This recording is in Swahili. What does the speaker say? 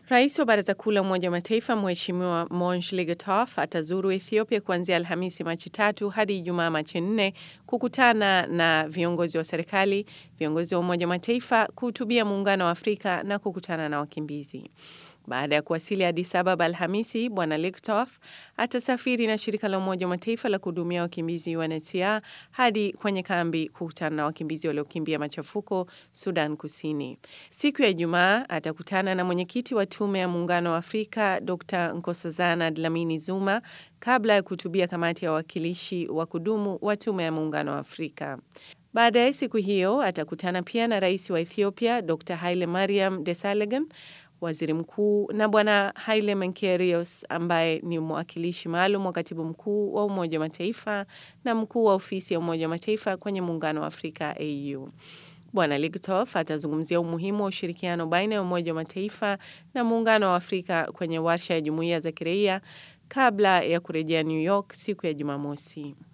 Rais wa Baraza Kuu la Umoja wa Mataifa Mheshimiwa Monj Legatov atazuru Ethiopia kuanzia Alhamisi Machi tatu hadi Ijumaa Machi nne kukutana na viongozi wa serikali, viongozi wa Umoja wa Mataifa, kuhutubia Muungano wa Afrika na kukutana na wakimbizi. Baada ya kuwasili Addis Ababa Alhamisi, Bwana Legatov atasafiri na shirika la Umoja wa Mataifa la kuhudumia wakimbizi UNHCR hadi kwenye kambi kukutana na wakimbizi waliokimbia machafuko Sudan Kusini. Siku ya Ijumaa atakutana na mwenyekiti wa Tume ya Muungano wa Afrika Dr Nkosazana Dlamini Zuma kabla ya kuhutubia kamati ya wawakilishi wa kudumu wa Tume ya Muungano wa Afrika. Baadaye siku hiyo atakutana pia na rais wa Ethiopia Dr Haile Mariam Desalegn waziri mkuu na bwana Haile Menkerios ambaye ni mwakilishi maalum wa katibu mkuu wa Umoja wa Mataifa na mkuu wa ofisi ya Umoja wa Mataifa kwenye Muungano wa Afrika AU. Bwana Legatov atazungumzia umuhimu wa ushirikiano baina ya Umoja wa Mataifa na Muungano wa Afrika kwenye warsha ya jumuiya za kiraia kabla ya kurejea New York siku ya Jumamosi.